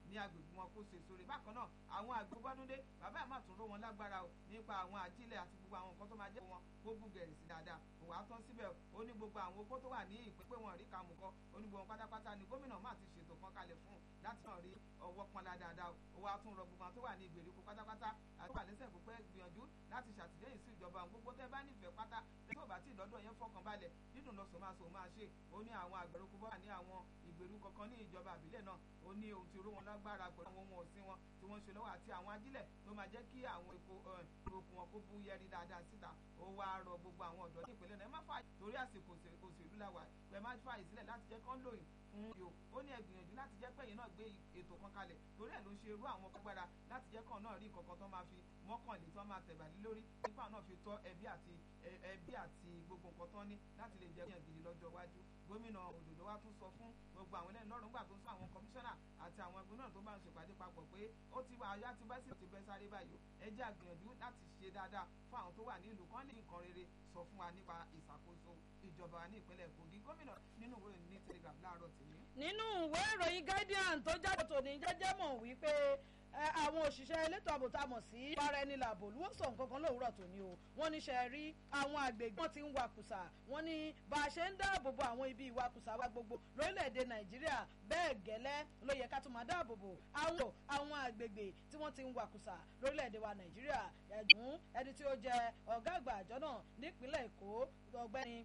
ní agbègbè wọn kó so èso rẹ̀ bákan náà àwọn àgbẹ̀ bọ́dúndé bàbá ẹ̀ máa tún ró wọn lágbára o nípa àwọn àjílẹ̀ àti gbogbo àwọn nǹkan tó máa jẹ́ wọn kó bú gẹ̀rì sí dáadáa òwò àtọ́ síbẹ̀ ó ní gbogbo àwọn opó tó wà ní ìpín pé wọn rí kàmù kọ ó ní gbogbo pátápátá ni gómìnà máa ti ṣètò kan kalẹ̀ fún láti náà rí ọwọ́ pọnlá dáadáa òwò àtúnrọ̀ gbogbo àwọn tó wà ní ìgbèríko pátápátá àti wà lẹ́sẹ̀ pípẹ́ gbìyànjú láti ṣàtìlẹ́yìn sí ìjọba àwọn gbogbo tẹ́ bá nífẹ̀ẹ́ pátá tó bá tí ìdọ́dọ̀ yẹn fọkàn balẹ̀ dídùn lọ sòmá sòmá ṣe ó ní àwọn àgbẹ̀rọ̀kú bọ́ ní àwọn ìgbèríko kan ní ìjọba àbílẹ̀ náà ó ní ohun tí oró wọn lágbára pẹ̀lú àwọn ohun ọ̀sìn wọn tí wọ́n ń ṣe lọ́wọ́ àti àwọn ajílẹ̀ tó máa jẹ́ kí àwọn epo ìrokùn wọn kó bú yẹri dáadáa síta ó wá rọ gbogbo àwọn ọ̀dọ́ ní ìpínlẹ̀ náà ẹ má fà torí àsìkò òṣèlú làwà ẹ má fà ìsílẹ̀ láti jẹ́ kán lóyìn fún yò ó ní ẹ gbìyànjú láti jẹ́ pẹ́yìn náà gbé ètò kan kalẹ̀ torí ẹ̀ ló ń ṣe irú àwọn agbára láti jẹ́ kàn náà rí nǹkan tó máa fi mọ́kànlé tó máa tẹ̀bàlí lórí nípa náà fi tọ́ ẹbí àti ẹbí àti gbogbo nǹkan tán ní láti lè jẹ́ yàn gidi lọ́jọ́ iwájú gómìnà òdòdó wa tún sọ fún gbogbo àwọn ẹlẹ́ni lọ́rùn gbà tó ń sọ àwọn kọmíṣánná àti àwọn ẹgbẹ́ náà tó bá ń ṣèpàdé papọ̀ pé ó ti wà ayá ti bá sì ti bẹ́ sáré báyìí ẹ jẹ́ àgbìyànjú láti ṣe dáadáa fún àwọn tó wà ní ìlú kan lè nǹkan rere sọ fún wa nípa ìṣàkóso ìjọba ní ìpínlẹ̀ Kogi gómìnà nínú ìwé ní Telegraph láàárọ̀ tèmi. nínú ìwé ìròyìn Guardian tó jáde tòní jẹ́jẹ́ mọ̀ wípé àwọn òṣìṣẹ́ elétò ààbò tá a mọ̀ sí bára ẹni làbò ló sọ nǹkan kan lówùúrọ̀ tòní o wọ́n ní ṣe rí àwọn àgbègbè wọn ti ń wakùsà wọ́n ní bá a ṣe ń dáàbò bo àwọn ibi ìwakùsà wa gbogbo lórílẹ̀‐èdè nàìjíríà bẹ́ẹ̀ gẹ́lẹ́ ló yẹ ká tún máa dáàbò bo àwọn àwọn àgbègbè tí wọ́n ti ń wakùsà lórílẹ̀‐èdè wa nàìjíríà ẹ̀gún ẹni tí ó jẹ́ ọ̀gá àgbà àjọ náà nípínlẹ̀ èkó ọ̀gbẹ́ni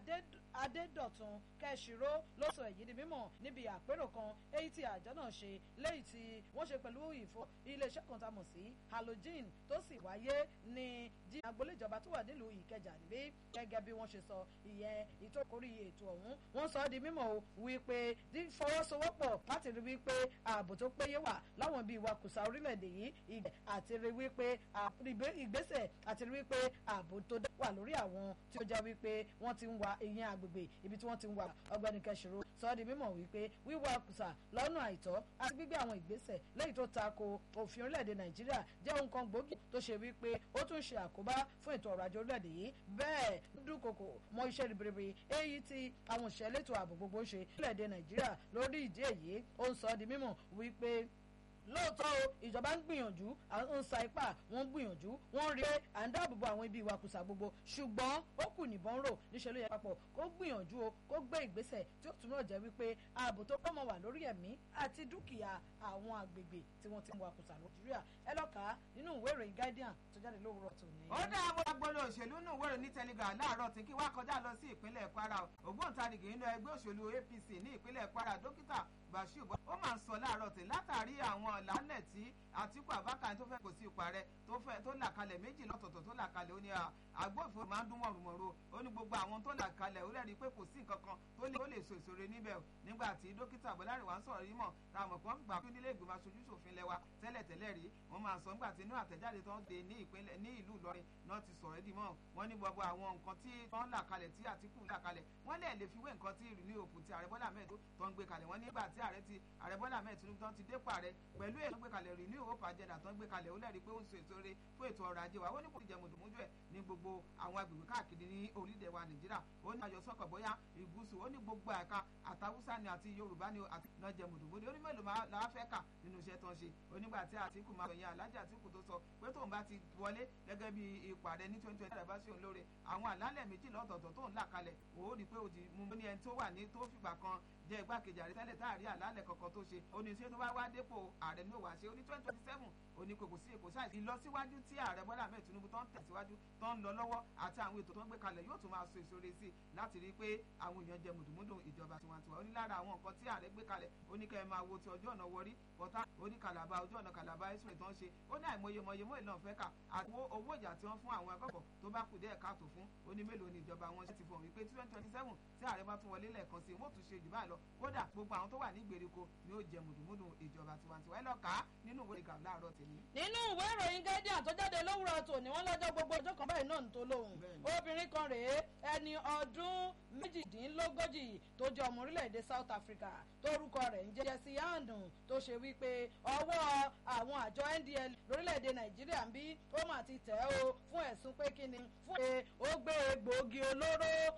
adédọ̀tun kẹ́sìró ló sọ èyí di mímọ̀ níbi àpérò kan èyí tí àjọ náà ṣe léyìí tí wọ́n ṣe pẹ̀lú ìfọ iléeṣẹ́ kan tá a mọ̀ sí halogen tó sì wáyé ní jí agboolé ìjọba tó wà nílùú ìkẹjà níbí gẹ́gẹ́ bí wọ́n ṣe sọ ìyẹn ìtókòrí ètò ọ̀hún wọ́n sọ ọ́ di mímọ̀ o wípé fọwọ́sowọ́pọ̀ láti rí wípé ààbò tó péye wà láwọn ibi ìwakùsà orílẹ̀-èdè yìí àti rí wípé ìgbésẹ̀ àti rí wípé ààbò tó wà lórí àwọn tí ó jẹ́ wípé wọ́n ti ń wa ìyẹn agbègbè ibi tí wọ́n ti ń wa ọgbẹ́ni kẹsìrò sọ ọ́ di mímọ̀ wípé wíwa kùsà lọ́nà àìtọ́ àti gbígbé àwọn ìgbésẹ̀ lẹ́yìn tó tako òfin orílẹ̀-èdè nàìjíríà jẹ́ ohun kan gbòógì tó ṣe wípé ó tún ṣe àkóbá fún ètò ọrọ̀ ajé orílẹ̀-èdè yìí bẹ́ẹ̀ dúnkokò mọ iṣẹ́ ribiribi èyí tí àwọn òṣìṣẹ́ elétò ààbò gbogbo ń ṣe orílẹ̀-èdè nàìjíríà lórí ìdí èyí ó ń sọ ọ́ di mímọ̀ wípé lóòótọ́ o ìjọba ń gbìyànjú ń sa ipá wọ́n ń gbìyànjú wọ́n rí pé à ń dáàbòbò àwọn ibi ìwakùsà gbogbo ṣùgbọ́n ó kù níbọn rò níṣẹ́ ló yẹ papọ̀ kó gbìyànjú o kó gbé ìgbésẹ̀ tí ó túnbọ̀ jẹ́ wípé ààbò tó pọ̀ mọ́ wà lórí ẹ̀mí àti dúkìá àwọn àgbègbè tí wọ́n ti ń wakùsà nàìjíríà ẹ lọ́ka nínú ìwé ìròyìn guardian tó jáde lówùrọ̀ tòní. ó dá àwọn agbolo òṣèlú nínú ìwé ìròyìn ní telegram láàárọ̀ tí kí wá kọjá lọ sí ìpínlẹ̀ kwara ògbóǹtarìgì nínú ẹgbẹ́ òṣèlú apc ní ìpínlẹ̀ kwara dókítà bashir ó máa ń sọ láàárọ̀ tí látàrí àwọn lálẹ́ tí àtìkù abákan tó fẹ́ kò sí ipò ààrẹ tó fẹ́ tó là kalẹ̀ méjì lọ́tọ̀ọ̀tọ̀ tó là kalẹ̀ ó ní agbófinró máa ń dún mọ̀rùmọ̀rù ó ní gbogbo àwọn tó là kalẹ̀ ó rẹ́rìí pé kò sí nǹkan kan tó lè tó lè so ìṣòro níbẹ̀ nígbà tí dókítà bọ́lárìnwá ń sọ̀rọ̀ yìí mọ̀ tá a mọ̀ pé wọ́n fìgbà kí nílé ìgbìmọ̀ aṣojú ṣòfin lẹ́wà tẹ́lẹ̀ tẹ́lẹ̀ rí wọ́n máa sọ nígbà tí inú àtẹ̀jáde tó ń de ní ìpínlẹ̀ ní ìlú Ìlọrin náà ti sọ̀rọ̀ ẹ̀dì mọ́ wọ́n ní gbogbo àwọn nǹkan tí wọ́n là kalẹ̀ tí Àtíkù là kalẹ̀ wọ́n lè lè fi wé nǹkan tí ìrìnnì òfin ti ààrẹ Bọ́lá Ahmed tó ń gbé kalẹ̀ wọ́n nígbà tí ààrẹ ti ààrẹ Bọ́lá Ahmed Tinubu tó ń ti dépò ààrẹ pẹ̀lú èyí tó ń gbé kalẹ̀ ìrìnnì òfin àjẹdà tó ń gbé kalẹ̀ ó lẹ́rìí pé ó ń so èso re fún ètò ọrọ̀ ajé wa ó ní kò ní jẹ mùdùmúdù ẹ̀ ní gbogbo àwọn agbègbè káàkiri ní orílẹ̀ wa Nàìjíríà ó ní ayọ̀ sọ́kọ̀ bóyá ìgúúsù ó ní gbogbo ẹ̀ka àtàwùsá ni àti Yorùbá ni àti náà jẹ mùdùmúdù ó ní mélòó làá fẹ́ kà nínú iṣẹ́ tó ń ṣe onígbà tí Àtíkù máa sọ̀yìn Alájà Àtíkù tó sọ pé tóun bá ti wọlé gẹ́gẹ́ bí ipò ààrẹ ní twenty twenty bá sí òun lóore àwọn àlálẹ̀ méjì lọ́tọ̀ọ̀tọ̀ tóun là kalẹ̀ òó rí i pé ó ti mú ní ẹni tó wà ní tó fìgbà kan jẹ́ igbákejì ààrẹ tẹ́lẹ̀ táàrí àlálẹ̀ kankan tó ṣe ó ní ṣé tó bá wá dépò ààrẹ ní òwà ṣe ó ní twenty twenty seven ó ní kò kò sí èkó ṣáà ìlọsíwájú tí ààrẹ Bọ́lá Ahmed Tinubu tó ń tẹ̀síwájú tó ń lọ lọ́wọ́ àti àwọn ètò tó ń gbé kalẹ̀ yóò tún máa so èso re sí i láti rí i pé àwọn èèyàn jẹ mùdùmúdù ìjọba tiwantiwa ó ní lára àwọn nǹkan tí ààrẹ gbé kalẹ̀ ó ní kẹ́ ẹ máa wo ti ọjọ́ ọ̀nà wọrí pọ̀tá ó ní kàlàbà ojú ọ̀nà kàlàbà ẹ̀sùn tó ń ṣe ó ní àìmọye mọye mọ́ ìlànà fẹ́ kà àti owó ìjà tí wọ́n fún àwọn akẹ́kọ̀ọ́ tó bá kù díẹ̀ káàtó fún ó ní mélòó ni ìjọba wọn ṣe ti fọ̀ wípé twenty twenty seven tí ààrẹ bá tún wọlé lẹ́ẹ̀kan sí i wọ́n tún ṣe jù báyìí lọ kódà gbogbo àwọn tó wà ní ìgbèríko ni ó jẹ mùdùmùdù ìjọba tiwantiwa ẹ lọ kà á nínú ìwé ìgbà láàárọ̀ tèmi. nínú ìwé ìròyìn guardian tó jáde lówùrọ̀ tòní wọ́n lọ́jọ́ gbogbo ọjọ́ kan báyìí náà ń tó lóhùn obìnrin kan rèé ẹni ọdún méjìdínlógójì tó jẹ́ ọmọ orílẹ̀-èdè South Africa tórúkọ rẹ̀ ń jẹ́ Jesse Andun tó ṣe wípé ọwọ́ àwọn àjọ NDL lórílẹ̀-èdè Nàìjíríà ń bí ó mà ti tẹ̀ ó fún ẹ̀sùn pé kíni fún pé ó gbé egbòogi olóró